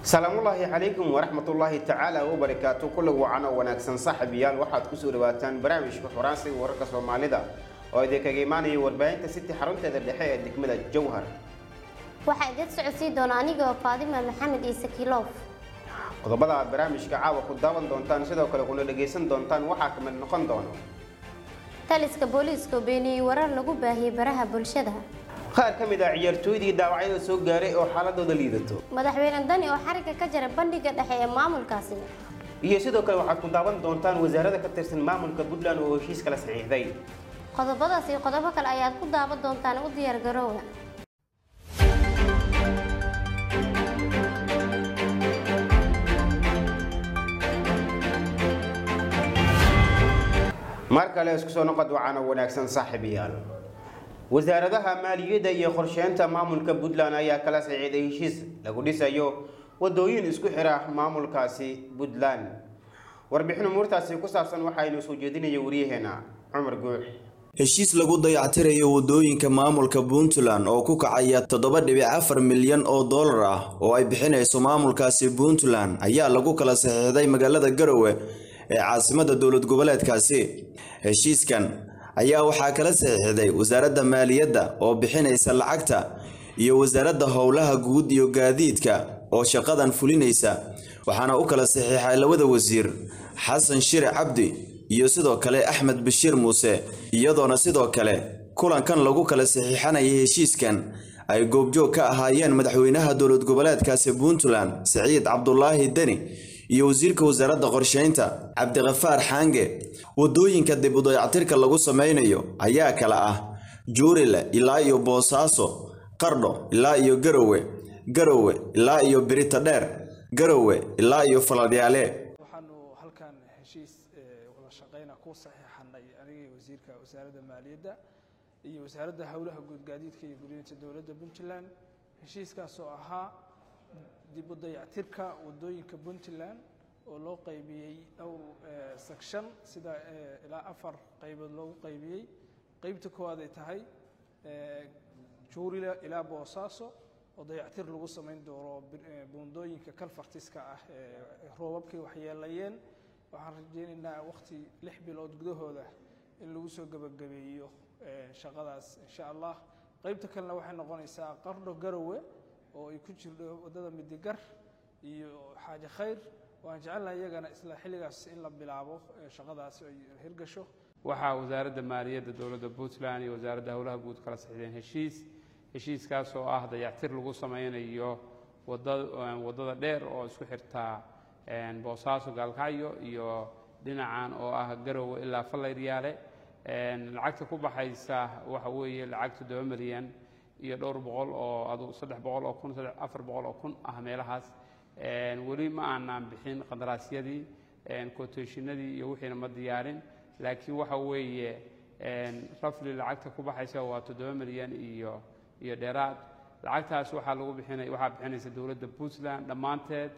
salaamullaahi calaykum waraxmatullaahi tacaala wabarakaatu kulla wacan oo wanaagsan saaxiibayaal waxaad kusoo dhawaataan barnaamijka xoraansiga wararka soomaalida oo idinkaga imaanaya warbaahinta city xarunteeda dhexe ee degmada jowhar waxaa idin socodsii doona anigoo faadima maxamed ciise kiloof qodobada aad barnaamijka caawa ku daawan doontaan sidoo kale kuna dhagaysan doontaan waxaa ka mid noqon doono taliska booliiska oo beeniyey warar lagu baahiyey baraha bulshada qaar ka mid ah ciyaartooydii dhaawacyada soo gaaray oo xaaladooda liidato madaxweyne dani oo xariga ka jara bandhiga dhexe ee maamulkaasi iyo sidoo kale waxaad ku daawan doontaan wasaarada ka tirsan maamulka puntland oo heshiis kala saxiixday qodobadaas iyo qodobo kale ayaad ku daawan doontaan u diyaar garoowa mar kale isku soo noqod wacaana wanaagsan saaxiibayaal wasaaradaha maaliyadda iyo qorsheynta maamulka puntland ayaa kala saxiixday heshiis lagu dhisayo wadooyin isku xira maamulkaasi puntland warbixin umuurtaasi ku saabsan waxaynu soo jeedinaya wariyaheena cumar guux heshiis lagu dayactirayo wadooyinka maamulka puntland oo ku kacaya toddoba dhibic afar milyan oo dollar ah oo ay bixinayso maamulkaasi puntland ayaa lagu kala saxiixday magaalada garowe ee caasimada dowlad goboleedkaasi heshiiskan ayaa waxaa kala saxiixday wasaaradda maaliyadda oo bixinaysa lacagta iyo wasaaradda howlaha guud iyo gaadiidka oo shaqadan fulinaysa waxaana u kala saxiixay labada wasiir xasan shire cabdi iyo sidoo kale axmed bashiir muuse iyadoona sidoo kale kulankan lagu kala saxiixanaya heshiiskan ay goobjoog ka ahaayeen madaxweynaha dowlad goboleedkaasi puntland siciid cabdulaahi deni iyo wasiirka wasaaradda qorsheynta cabdiqafaar xaange wadooyinka dib u dayactirka lagu sameynayo ayaa kala ah juurile ilaa iyo boosaaso qardho ilaa iyo garowe garowe ilaa iyo birita dheer garowe ilaa iyo faladyaale waxaanu halkan heshiis wada shaqeyna ku saxiixanay anigii wasiirka wasaaradda maaliyadda iyo wasaaradda howlaha guud gaadiidka iyo guriyinta dowladda puntland heshiiskaas oo ahaa dib u dayactirka wadooyinka puntland oo loo qaybiyey dhowr section sida ilaa afar qaybood loogu qaybiyey qeybta koowaad ay tahay juurila ilaa boosaaso oo dayactir lagu samayn doono buundooyinka kalfartiska ah ee roobabkay waxyeelayeen waxaan rajeynaynaa waqti lix bilood gudahooda in lagu soo gebagabeeyo shaqadaas insha allah qeybta kalena waxay noqonaysaa qardho garowe oo ay ku jirto waddada midigar iyo xaaje khayr waan jecelnahay iyagana isla xilligaas in la bilaabo shaqadaas ay hirgasho waxaa wasaaradda maaliyadda dowladda puntland iyo wasaaradda howlaha guud kala saxiixdeen heshiis heshiiskaas oo ah dayactir lagu sameynayo waddada dheer oo isku xirtaa boosaaso gaalkacyo iyo dhinacan oo ah garowe ilaa fallayryaale lacagta ku baxaysa waxa weeye lacag toddoba milyan iyo dhowr boqol oo adu saddex boqol oo kun saddex afar boqol oo kun ah meelahaas weli ma aanaan bixin qandaraasyadii quotationadii iyo wixiina ma diyaarin laakiin waxa weeye rafli lacagta ku baxaysa waa toddoba milyan iyo iyo dheeraad lacagtaas waxaa lagu bixinay waxaa bixinaysa dowladda puntland dhammaanteed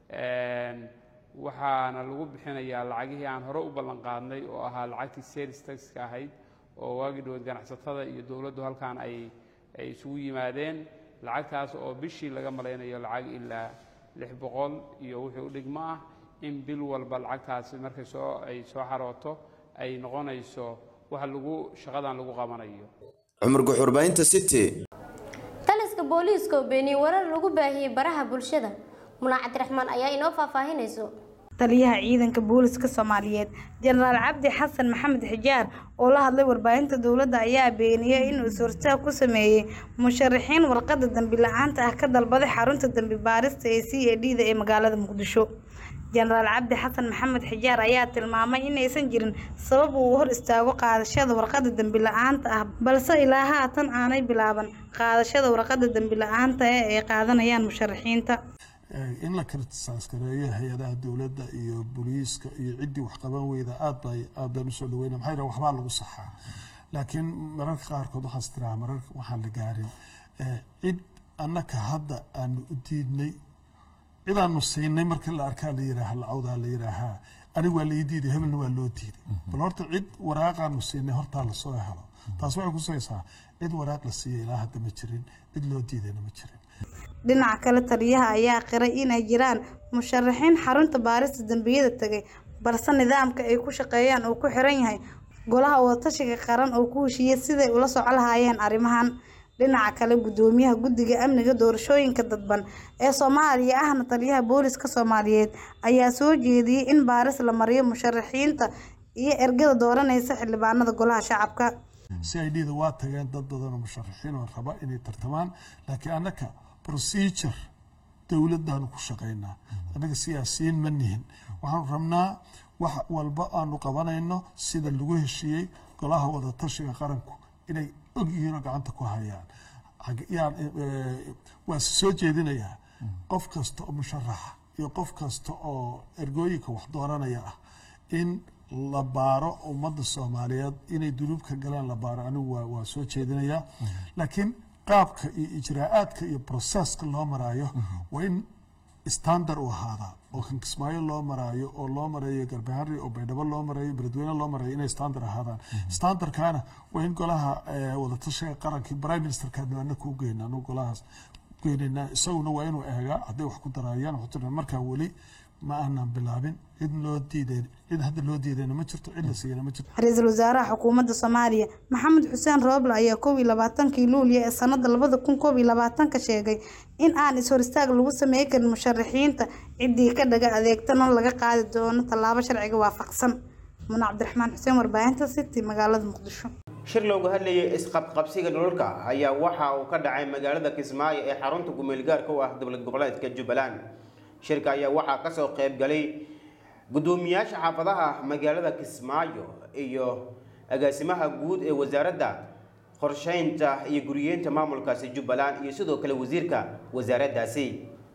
waxaana lagu bixinayaa lacagihii aan hore u ballan qaadnay oo ahaa lacagtii sales taxka ahayd oo waagii dhawood ganacsatada iyo dowladdu halkan ay ay isugu yimaadeen lacagtaas oo bishii laga malaynayo lacag ilaa lix boqol iyo wixii u dhigmo ah in bil walba lacagtaasi markay soo ay soo xarooto ay noqonayso wax lagu shaqadan lagu qabanayo cumar guxurbaynta city taliska booliiska oo beeniyey warar lagu baahiyey baraha bulshada muna cabdiraxmaan ayaa inoo faahfaahinayso taliyaha ciidanka booliska soomaaliyeed jenaraal cabdi xasan maxamed xijaar oo la hadlay warbaahinta dowladda ayaa beeniyey inuu is-hortaag ku sameeyey musharaxiin warqadda dambi la-aanta ah ka dalbaday xarunta dambi baarista ee c a d da ee magaalada muqdisho jenaraal cabdi xasan maxamed xijaar ayaa tilmaamay inaysan jirin sabab uu hor istaago qaadashada warqadda dambi la-aanta ah balse ilaa haatan aanay bilaaban qaadashada warqadda dambi la-aanta ee ay qaadanayaan musharaxiinta in la kritisaas gareeyo hay-adaha dowladda iyo booliiska iyo ciddii wax qaban weyda aad bay aad baan usoo dhaweyna maxaa yidhaha waxbaa lagu saxaa laakiin mararka qaarkood waxaas tiraa marar waxaan la gaarin cid annaka hadda aanu u diidnay cidaanu siinay marka la arkaa la yidhaaha lacawdaa la yidhaahaa aniga waa lai diiday hebelna waa loo diiday bal horta cid waraaqaanu siinay hortaa lasoo helo taas waxay kusaysaa cid waraaq la siiyay ilaa hadda ma jirin cid loo diidayna ma jirin dhinaca kale taliyaha ayaa qiray inay jiraan musharaxiin xarunta baarista dambiyada tegay balse nidaamka ay ku shaqeeyaan uu ku xiran yahay golaha wadatashiga qaran oo ku heshiiyey siday ula soco lahaayeen arrimahan dhinaca kale gudoomiyaha guddiga amniga doorashooyinka dadban ee soomaaliya ahna taliyaha booliska soomaaliyeed ayaa soo jeediyey in baaris la mariyo musharaxiinta iyo ergada dooranaysa xildhibaanada golaha shacabka c i d da waa tageen dad badanoo musharaxiin oo raba inay tartamaan laakiin annaka procedure dowladdaanu ku shaqaynaa annaga siyaasiyiin ma nihin waxaanu rabnaa wax walba aanu qabanayno sida lagu heshiiyey golaha wadatashiga qaranku inay og yihiin oo gacanta ku hayaan yaan waa soo jeedinayaa qof kasta oo musharaxa iyo qof kasta oo ergooyinka wax dooranaya ah in la baaro ummadda soomaaliyeed inay dunuub ka galaan la baaro anigu waa waa soo jeedinayaa laakiin qaabka iyo ijraa'aadka iyo processka loo maraayo waa in standard u ahaadaa oo kan kismaayo loo maraayo oo loo marayo garbahari oo baydhabo loo marayo beledweyne loo marayo inay standard ahaadaan standardkana waa in golaha wadatashiga qarankii prime ministerkaadna ana kuu geyna anu golahaas geynayna isaguna waa inuu eegaa hadday wax ku daraayaan wuxuu markaa weli ma aanan bilaabin cid loo diidayn cid hadda loo diidayna ma jirto cid la siiyana ma jirto ra-iisul wasaaraha xukuumadda soomaaliya maxamed xuseen rooble ayaa koob iyo labaatankii luulyo ee sanada labada kun koob iyo labaatanka sheegay in aan is-hor istaag lagu samey karin musharaxiinta ciddii ka dhaga adeegtana laga qaadi doono tallaabo sharciga waafaqsan muna cabdiraxmaan xuseen warbaahinta city magaalada muqdisho shir loogu hadlayay isqabqabsiga dhulalka ayaa waxa uu ka dhacay magaalada kismaayo ee xarunta gumeelgaarka u ah dowlad goboleedka jubbaland shirka ayaa waxaa kasoo qayb galay guddoomiyaasha xaafadaha magaalada kismaayo iyo agaasimaha guud ee wasaaradda qorsheynta iyo guriyeenta maamulkaasi jubbaland iyo sidoo kale wasiirka wasaaraddaasi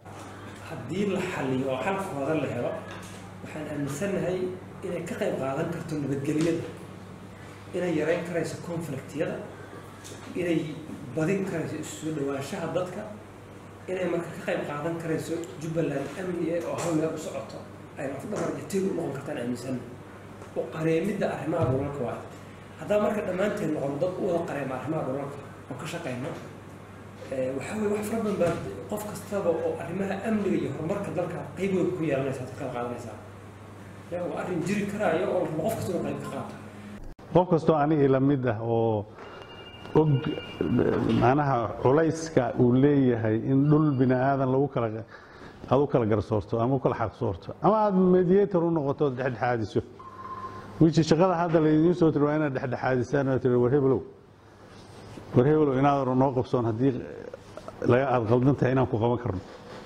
haddii la xaliyo oo xalkooda la helo waxaan aaminsanahay inay ka qayb qaadan karto nabadgelyada inay yareyn karayso conflictyada inay badin karayso isu soo dhawaanshaha dadka inay marka ka qayb qaadan karayso jubbaland amni eh oo hal meel u socoto ay lafdhabar iyo tiir u noqon kartaan aaminsan oo qareemidda arrimaha dhulalka waayo haddaba marka dhammaanteen noqono dad u wada qareema arrimaha dhulalka oo ka shaqayno waxaa weye wax fara badan baa qof kastaba oo arrimaha amniga iyo horumarka dalka qayb weyn ku yeelanaysaa ka qayb qaadanaysaa ya waa arrin jiri karaayo oo qof kasta inuu qayb ka qaato qof kastoo anigii la mid ah oo og macnaha culayska uu leeyahay in dhul bini aadan lagu kala aad u kala garsoorto ama u kala xaqsoorto ama aad mediator u noqoto ood dhexdhexaadiso wiishi shaqada hadda laydiin soo tiri waa inaad dhexdhexaadisaan oo tiri war hebelow war hebelow inaad noo qabsoon haddii laga aad qaldan tahay inaan ku qaban karno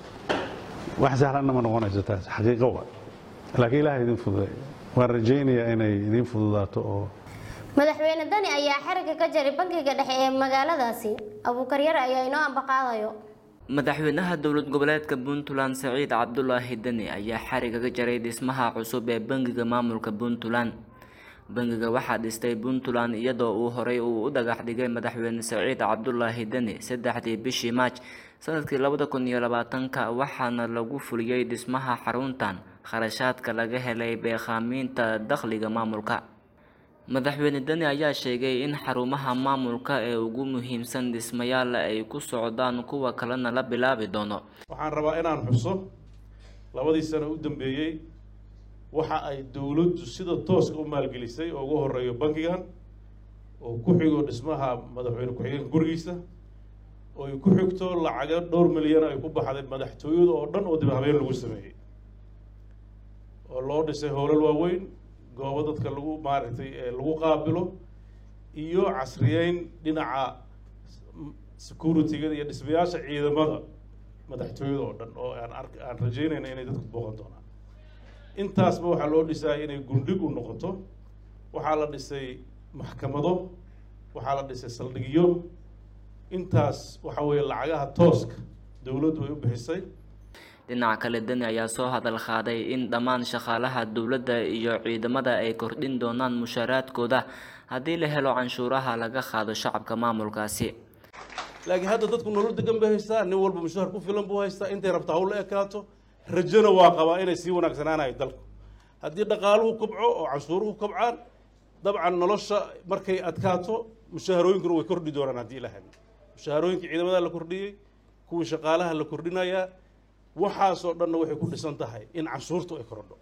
wax sahlanna ma noqonayso taas xaqiiqo waa laakiin ilaaha idin fududay waan rajaynayaa inay idin fududaato oo madaxweyne dani ayaa xariga ka jaray bankiga dhexe ee magaaladaasi abuukaryar ayaa inoo ambaqaadayo madaxweynaha dowlad goboleedka puntland saciid cabdulaahi deni ayaa xariga ka jaray dhismaha cusub ee bangiga maamulka puntland bangiga waxaa dhistay puntland iyadoo uu horey uu u dhagax dhigay madaxweyne saciid cabdulaahi deni saddexdii bishii maaj sanadkii labada kun iyo labaatanka waxaana lagu fuliyey dhismaha xaruntan kharashaadka laga helay beekhaaminta dakhliga maamulka madaxweyne deni ayaa sheegay in xarumaha maamulka ee ugu muhiimsan dhismayaal ay ku socdaan kuwa kalena la bilaabi doono waxaan rabaa inaan xuso labadii sano u dambeeyey waxa ay dowladdu sida tooska u maalgelisay oo ugu horeeyo bankigan oo ku xigo dhismaha madaxweyne ku-xigeenka gurigiisa oo ay ku xigto lacago dhowr milyan ay ku baxday madaxtooyada oo dhan oo dib habeen lagu sameeyey oo loo dhisay howlal waaweyn goobo dadka lagu maaragtay lagu qaabilo iyo casriyeyn dhinaca security-ga iyo dhismayaasha ciidamada madaxtooyada oo dhan oo aan ark aan rajeynayna inay dadku booqan doonaan intaasba waxaa loo dhisaya inay gundhig u noqoto waxaa la dhisay maxkamado waxaa la dhisay saldhigyo intaas waxa weeye lacagaha tooska dowladdu ay u bixisay dhinaca kale deni ayaa soo hadal qaaday in dhammaan shaqaalaha dowladda iyo ciidamada ay kordhin doonaan mushaaraadkooda haddii la helo canshuuraha laga qaado shacabka maamulkaasi laakiin hadda dadku nolol degan bay haystaa nin walba mushaar ku filan buu haystaa intay rabta hawla ekaato rajona waa qabaa inay sii wanaagsanaanayo dalku haddii dhaqaaluhu kobco oo canshuuruhu kobcaan dabcan nolosha markay adkaato mushaharooyinkuna way kordhi doonaan haddii ilahay mushaharooyinka ciidamada la kordhiyey kuwii shaqaalaha la kordhinayaa waxaasoo dhanna waxay ku dhisan tahay in canshuurtu ay korodho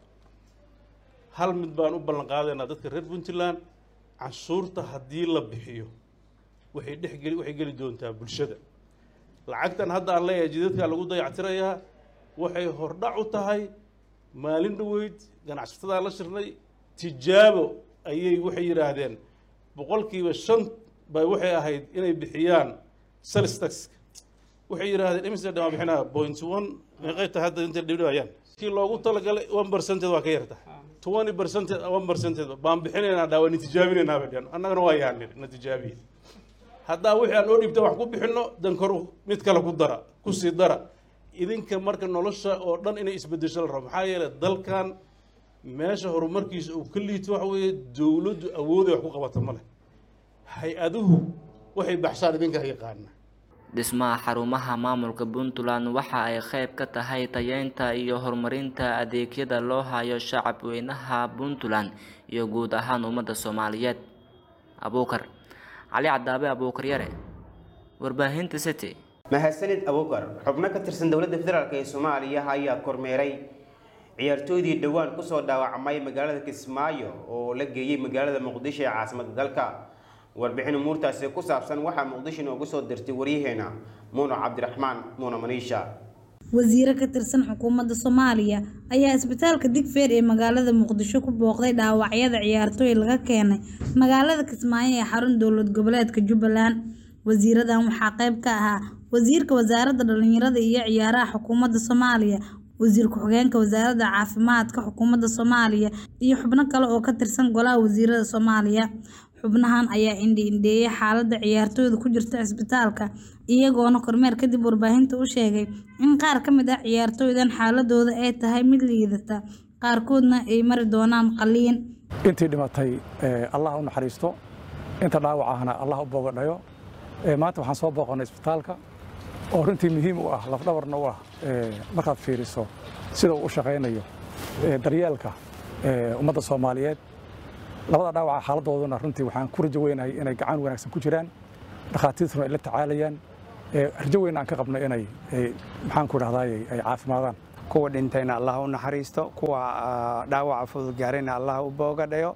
hal mid baan u ballan qaadaynaa dadka reer puntland canshuurta haddii la bixiyo waxay dhexgeli waxay geli doontaa bulshada lacagtan hadda aan leeyahay jidadkaa lagu dayactirayaa waxay hordhac u tahay maalin dhoweyd ganacsatada la shirnay tijaabo ayay waxay yidhaahdeen boqolkiiba shan bay waxay ahayd inay bixiyaan sales tax waxay yidhaahdeen imise dhamaa bixinaa point one meeqay tahay hadda intay dhibdhibayaan kii loogu talagalay one percentage waa ka yarta twenty percentage one percentage baan bixinaynaa dhaa waa natijaabinaynaa bay dhaheen annagana waa yaanir natijaabiye haddaa wixii aan oo dhibta wax ku bixinno dan kor mid kale ku dara ku sii dara idinka marka nolosha oo dhan inay isbedesho la rabo maxaa yeelay dalkan meesha horumarkiisa uu ka liito waxa weeye dowladdu awooday wax ku qabata ma leh hay-aduhu waxay baxshaan idinka yaqaana dhismaha xarumaha maamulka puntland waxa ay qayb ka tahay tayeynta iyo horumarinta adeegyada loo hayo shacab weynaha puntland iyo guud ahaan ummadda soomaaliyeed abuukar cali cadaabe abuukar yare warbaahinta city mahadsanid abuukar xubno ka tirsan dowladda federaalk ee soomaaliya ayaa kormeeray ciyaartooydii dhowaan kusoo dhaawacmay magaalada kismaayo oo la geeyey magaalada muqdisho ee caasimadda dalka warbixin umuurtaasi ku saabsan waxaa muqdisho inoogu soo dirtay waryaheena muuno cabdiraxmaan muuno maniisha wasiiro ka tirsan xukuumadda soomaaliya ayaa isbitaalka digfeer ee magaalada muqdisho ku booqday dhaawacyada ciyaartooy laga keenay magaalada kismaayo ee xarun dowlad goboleedka jubbaland wasiiradan waxaa qayb ka ahaa wasiirka wasaaradda dhalinyarada iyo ciyaaraha xukuumadda soomaaliya wasiir ku-xigeenka wasaaradda caafimaadka xukuumadda soomaaliya iyo xubno kale oo ka tirsan golaha wasiirada soomaaliya xubnahan ayaa indhi-indheeyay xaaladda ciyaartooyda ku jirta cisbitaalka iyagoona kormeer kadib warbaahinta u sheegay in qaar ka mid ah ciyaartooydan xaaladooda ay tahay mid liidata qaarkoodna ay mari doonaan qaliin intii dhimatay allah u naxariisto inta dhaawacahna allah u boogadhayo maanta waxaan soo booqannay isbitaalka oo runtii muhiim u ah lafdhabarna u ah markaad fiiriso sida uu u shaqaynayo daryeelka ummadda soomaaliyeed labada dhaawaca xaaladooduna runtii waxaan ku rajo weynahay inay gacan wanaagsan ku jiraan dhakhaatiirtuna ay la tacaalayaan rajo weyn aan ka qabno inay maxaan ku dhahdaay ay caafimaadaan kuwa dhintayna allah u naxariisto kuwa dhaawaca fudud gaarayna allah u boogadhayo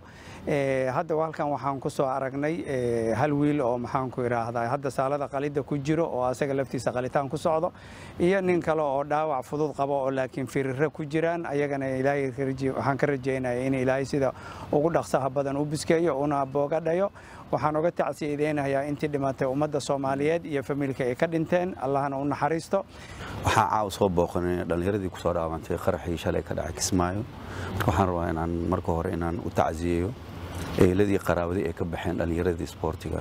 hadda halkan waxaan ku soo aragnay hal wiil oo maxaan ku idhaahdaa hadda saalada qalida ku jiro oo asaga laftiisa qalitaan ku socdo iyo nin kale oo dhaawac fudud qabo oo laakiin firiro ku jiraan ayagana ilaahay waxaan ka rajeynaya in ilaahay sida ugu dhaqsaha badan u biskeeyo una boogadhayo waxaan uga tacsiyadeynayaa intii dhimatay ummadda soomaaliyeed iyo familka ay ka dhinteen allahna u naxariisto waxaan caawa soo booqanay dhallinyaradii kusoo dhaawantay qaraxii shalay ka dhacay kismaayo marka waxaan rabaa inaan marka hore inaan u tacsiyeeyo eeladii qaraabadii ay ka baxeen dhallinyaradii isboortiga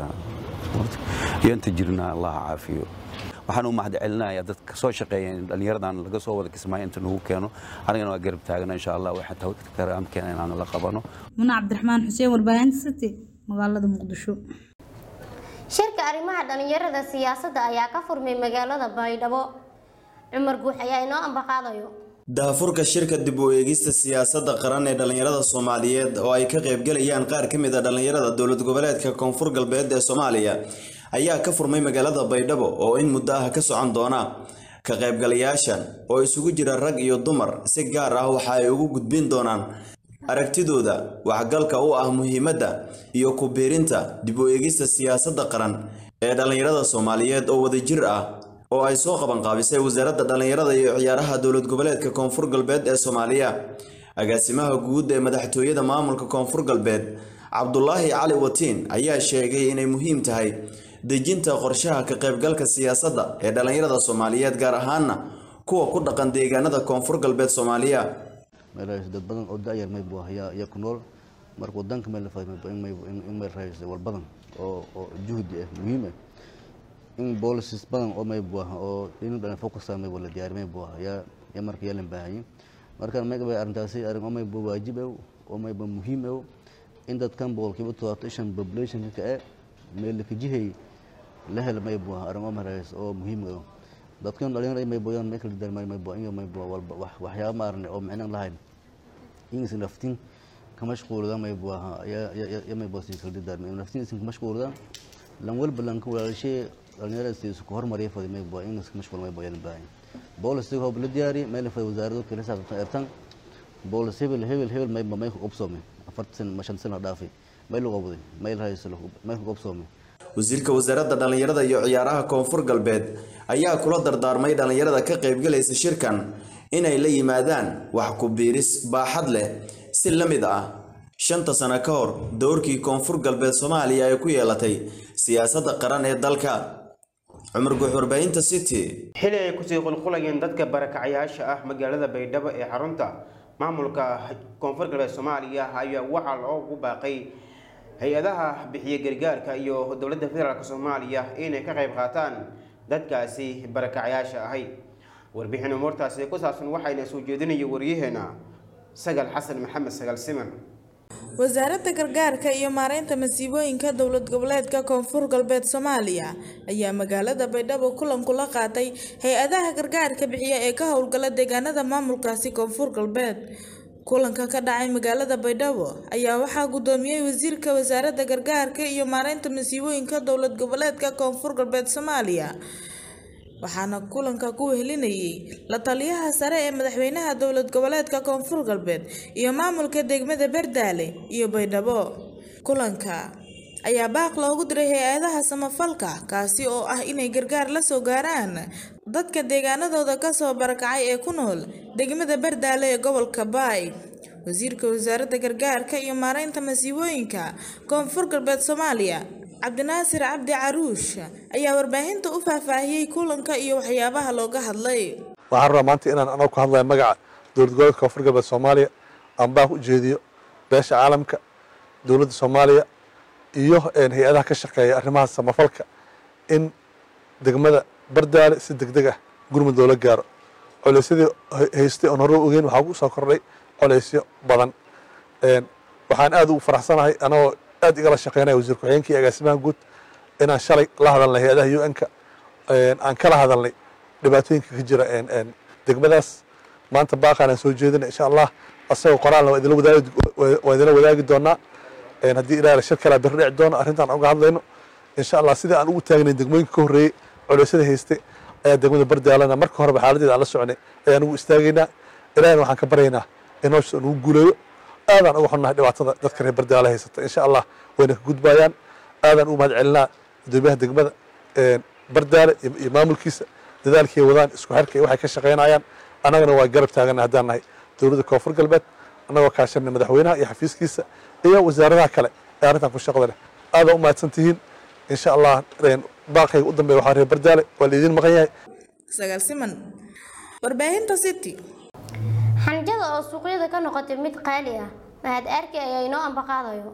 iyo inta jirna allah caafiyo waxaan u mahad celinayaa dadka soo shaqeeya in dhallinyaradan laga soo wada kismaayo inta nagu keeno anigana waa garab taagana insha allah waxa karaamkeena inaanu la qabano muna cabdiraxmaan xuseen warbaahinta city magaalada muqdisho shirka arrimaha dhalinyarada siyaasadda ayaa ka furmay magaalada baydhabo cumar guux ayaa inoo ambaqaadayo daafurka shirka dib u eegista siyaasadda qaran ee dhallinyarada soomaaliyeed oo ay ka qaybgalayaan qaar ka mid a dhallinyarada dowlad goboleedka koonfur galbeed ee soomaaliya ayaa ka furmay magaalada baydhabo oo in muddo ah ka socon doona ka qaybgalayaashan oo isugu jira rag iyo dumar si gaar ah waxa ay ugu gudbin doonaan aragtidooda waxgalka u ah muhiimadda iyo ku biirinta dib u eegista siyaasadda qaran ee dhallinyarada soomaaliyeed oo wadajir ah oo ay soo qabanqaabisay wasaaradda dhallinyarada iyo ciyaaraha dowlad goboleedka koonfur galbeed ee soomaaliya agaasimaha guud ee madaxtooyada maamulka koonfur galbeed cabdulaahi cali watiin ayaa sheegay inay muhiim tahay dejinta qorshaha ka qaybgalka siyaasadda ee dhallinyarada soomaaliyeed gaar ahaana kuwa ku dhaqan deegaanada koonfur galbeed soomaaliya meelahaas dad badan oo da'yar may buu ayaa ayaa ku nool marka wadanka meel la fahmay in may in may raayay wal badan oo oo juhdi ah muhiim ah in policies badan oo may buu oo in dhan focus ah may wala diyaar may buu ayaa ya marka yeelan baahay marka may bay arrintaasi arrin oo may buu waajib ah oo may buu muhiim ah in dadkan boqolkiiba todobaatan population ka ah meel ka jihay la hel may buu arrin oo marays oo muhiim ah dadkan dhalinyarada may booyaan may kala darmay may boo in may boo walba wax waxyaabo maarne oo micno lahayn ingis naftin ka mashquulada may boo ya ya ya may boo si kala darmay naftin isin ka mashquulada lan walba lanka walaalashee dhalinyarada si isku hormariya fadi may bua in iska mashquul may bua yan baahan boolisiga hoob la diyaari meel fadi wasaarado kala saabsan ertan boolis hebel hebel hebel may may ku qobsoome afartan ma shan sano dhaafay may lagu qabday may rahaysalo may ku qobsoome wasiirka wasaaradda dhallinyarada iyo ciyaaraha koonfur galbeed ayaa kula dardaarmay dhallinyarada ka qaybgalaysa shirkan inay la yimaadaan wax ku biiris baaxad leh si la mid ah shanta sano ka hor dowrkii koonfur galbeed soomaaliya ay ku yeelatay siyaasadda qaran ee dalka cumar guux warbaahinta city xili ay kusii qulqulayeen dadka barakacayaasha ah magaalada baydhabo ee xarunta maamulka koonfur galbeed soomaaliya ayaa waxaa loogu baaqay hay-adaha bixiya gargaarka iyo dowladda federaalk soomaaliya inay ka qayb qaataan dadkaasi barakacayaasha ahay warbixin umuurtaasi ku saabsan waxayna soo jeedinaya waryaheena sagal xasan maxamed sagal siman wasaaradda gargaarka iyo maareynta masiibooyinka dowlad goboleedka koonfur galbeed soomaaliya ayaa magaalada baydhabo kulan kula qaatay hay-adaha gargaarka bixiya ee ka howlgala deegaanada maamulkaasi koonfur galbeed kulanka ka dhacay magaalada baydhabo ayaa waxaa gudoomiyey wasiirka wasaaradda gargaarka iyo maareynta masiibooyinka dowlad goboleedka koonfur galbeed soomaaliya waxaana kulanka ku wehelinayay la taliyaha sare ee madaxweynaha dowlad goboleedka koonfur galbeed iyo maamulka degmada berdaale iyo baydhabo kulanka ayaa baaq loogu diray hay-adaha samafalka kaasi oo ah inay gargaar la soo gaaraan dadka deegaanadooda kasoo barakacay ee ku nool degmada berdaale ee gobolka baay wasiirka wasaaradda gargaarka iyo maareynta masiibooyinka koonfur galbeed soomaaliya cabdinaasir cabdi caruush ayaa warbaahinta u faahfaahiyey kulanka iyo waxyaabaha looga hadlay waxaan rabaa maanta inaan anoo ku hadlaya magaca dowlad goboleedka koonfur galbeed soomaaliya aan baaq u jeediyo beesha caalamka dowladda soomaaliya iyo hay-adaha ka shaqeeya arrimaha samafalka in degmada bardaale si deg deg ah gurmud loola gaaro coleysyadii haystay oon hore ogeyn waxaa ku soo kordhay coleysyo badan waxaan aad ugu faraxsanahay anagoo aad igala shaqeynaya wasiir ku-xigeenka iyo agaasimaha guud inaan shalay la hadalnay hay-adaha u n-ka aan kala hadalnay dhibaatooyinka ka jira degmadaas maanta baaqaan aan soo jeedina insha allah asagoo qoraalna waa idinla wadaagi waa idinla wadaagi doonaa haddii ilaahay shir kalaa bir dhici doono arrintaan uga hadlayno insha allah sidii aan ugu taagnayn degmooyinka ka horreeyey culeysyada haystay ayaa degmada bardaalana marka horeba xaaladeeda aan la soconay ayaan ugu istaagaynaa ilaahina waxaan ka baryaynaa in howsha nugu guuleeyo aadaan uga xunnahay dhibaatada dadka reer bardaala haysata insha allah wayna ka gudbayaan aadaan ugu mahad celinaa gudoomiyaha degmada bardaale iyo maamulkiisa dadaalkii wadaan isku xirka iyo waxay ka shaqaynayaan annagana waa garab taagana haddaan nahay dowladda koonfur galbeed annagoo kaashanay madaxweynaha iyo xafiiskiisa iyo wasaaradaha kale ee arrintan ku shaqada leh aadaan u mahadsan tihiin insha allah baaqayga u dambeeya waxaa reer bardaale waa la idiin maqan yahay sagaal siman warbaahinta city xanjada oo suuqyada ka noqotay mid qaali ah mahad arki ayaa inoo ambaqaadayo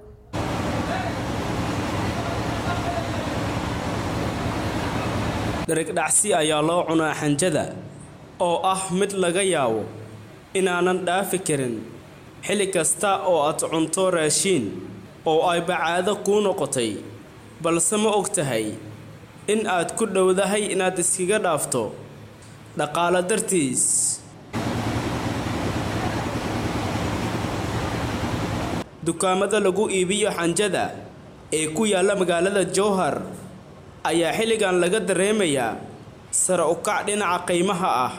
dherigdhacsi ayaa loo cunaa xanjada oo ah mid laga yaabo inaanan dhaafi karin xilli kasta oo aad cunto raashiin oo ay bacaado kuu noqotay balse ma og tahay in aad ku dhowdahay inaad iskaga dhaafto dhaqaalo dartiis dukaamada lagu iibiyo xanjada ee ku yaalla magaalada jowhar ayaa xilligan laga dareemayaa sare u kac dhinaca qiimaha ah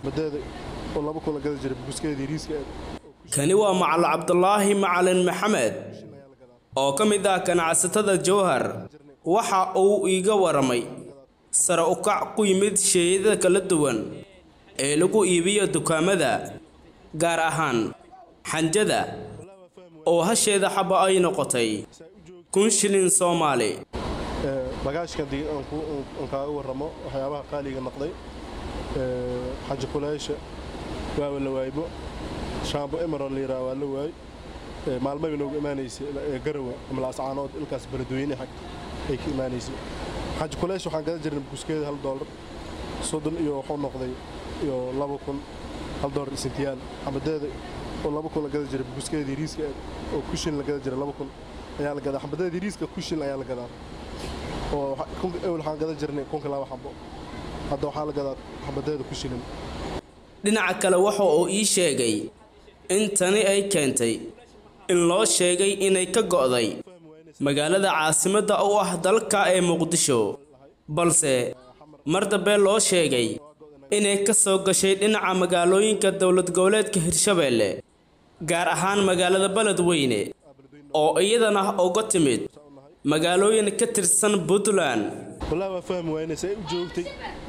kani waa macalin cabdulaahi macalin maxamed oo ka mid ah ganacsatada jowhar waxa uu iiga waramay sare u kac ku yimid sheeyada kala duwan ee lagu iibiyo dukaamada gaar ahaan xanjada oo hasheeda xaba ay noqotay kun shilin soomaali bagaashkan dii aan kaaga warramo waxyaabaha qaaliga noqday xaji kuleysha waaba la waaybo shaambo emerald la yidhaha waa la waay maalmaba noogu imaanaysay garawa ama laascaanood ilkaas beledweyne xag ay ka imaanaysay xaji kuleysha waxaan gadan jirnay buskeeda hal doolar soddon iyo wuxuu noqday iyo laba kun hal doolar isintiyaal xabadeeda oo laba kun la gadan jiray buskeedii riiska oo kushin la gadan jiray laba kun ayaa la gadaa xabadeedii riiska kushin ayaa la gadaa oo ewel waxaan gadan jirnay kunka laba xabo hadda waxaa la gadaa xabadeeda ku shilin dhinaca kale waxa uu ii sheegay in tani ay keentay in loo sheegay inay ka go'day magaalada caasimadda u ah dalka ee muqdisho balse mar dambe loo sheegay inay ka soo gashay dhinaca magaalooyinka dowlad goboleedka hirshabeelle gaar ahaan magaalada beledweyne oo iyadana uga timid magaalooyin ka tirsan puntland wallaahi waa fahmi waayne say u joogtay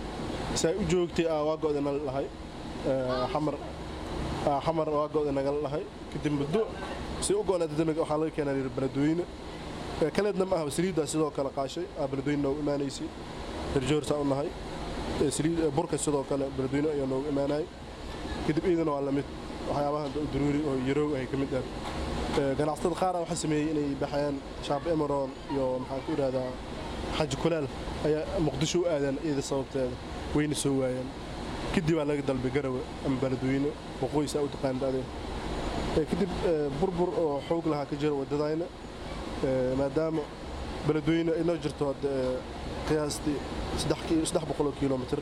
say u joogtay aa waa go'da nala dhahay xamar aa xamar waa go'da nagala dhahay kadib muddo say u go'naatay dana waxaa laga keenaa yidhi beledweyne kaleedna ma aha saliiddaa sidoo kale qaashay aa beledweyne noogu imaanaysay herjoorsaa u nahay saliid burka sidoo kale beledweyne ayaa noogu imaanayay kadib iidana waa lamid waxyaabaha daruuri oo yarow ay ka mid ah ganacsatada qaar waxaa sameeyey inay baxeen shaab emeron iyo maxaan ku idhahdaa xaji kulaal ayaa muqdisho u aadeen iyada sababteeda wayna soo waayeen kadib baa laga dalbay garawe ama beledweyne waqooyis aa u taqaanid adee kadib burbur oo xoog lahaa ka jira waddadayna maadaama beledweyne ay noo jirto qiyaastii saddex boqoloo kilomitr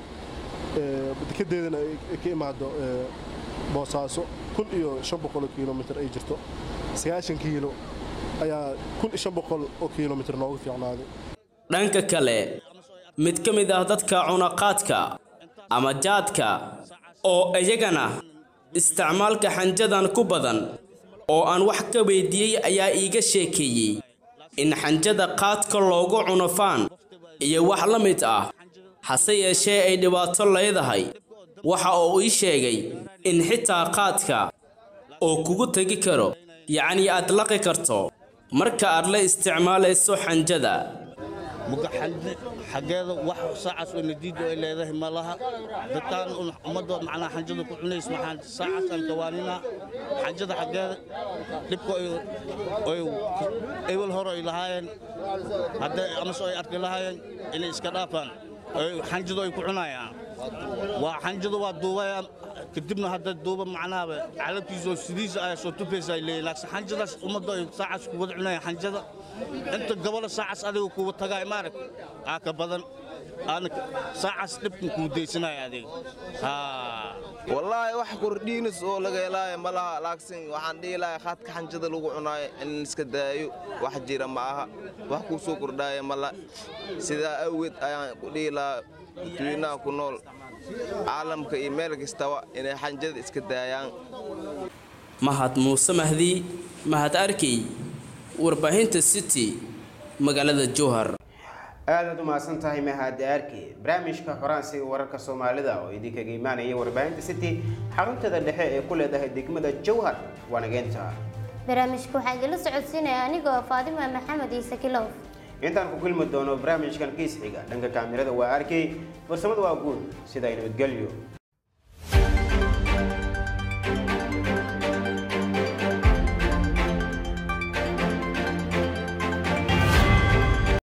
dekedeedana ay ka imaado boosaaso kun iyo shan boqoloo kilomitr ay jirto sagaashan kiilo ayaa kun iyo shan boqol oo kilomitr noogu fiicnaaday dhanka kale mid ka mid ah dadka cunaqaadka ama jaadka oo iyagana isticmaalka xanjadan ku badan oo aan wax ka weydiiyey ayaa iiga sheekeeyey in xanjada qaadka loogu cuno faan iyo wax la mid ah hase yeeshee ay dhibaato leedahay waxa uu ii sheegay in xitaa qaadka oo kugu tegi karo yacnii aad laqi karto marka aad la isticmaalayso xanjada mugaxalni xaggeeda wax saacaas oo nadiida ay leedahay ma laha dadkaan ummaddood macnaha xanjada ku cunays maxaan saacaas aan kawaanina xanjada xaggeeda dhibka oy ewel hore ay lahaayeen hadda amase ay arki lahaayeen inay iska dhaafaan xanjadu ay ku cunayaan waa xanjadu waa duubayaan kadibna hadda duuba macnaha calabkiisa oo sidiisa ayaa soo tufaysa ay leeyihin laakiin xanjadaas ummadda ay saacaas ku wada cunayaan xanjada inta gabadha saacaas adiga kuwa tagaa maarag aa ka badan aana saacaas dhibkan kuu daysanaya adiga wallaahi wax kordhiinis oo laga helaayo ma laha laakiin waxaan dhihi lahaa khaadka xanjada lagu cunaayo in iska daayo wax jira ma aha wax kuu soo kordhaaya ma la sidaa awgeed ayaan ku dhihi lahaa dadweynaha ku nool caalamka iyo meel kastaba inay xanjada iska daayaan mahad muuse mahdi mahad arkey warbaahinta city magaalada jowhar aadaad u mahadsan tahay mahad arki barnaamijka xoraansiga wararka soomaalida oo idinkaga imaanaya warbaahinta city xaruntada dhexe ee ku leedahay degmada jowhar waanageynta barnaamijka waxaa idinla socodsiinaya anigoo faadima maxamed ciise kilow intaan ku kulmi doono barnaamijkan kiis xiga dhanka kaamirada waa arkay farsamada waa guud sidaa nabadgelyo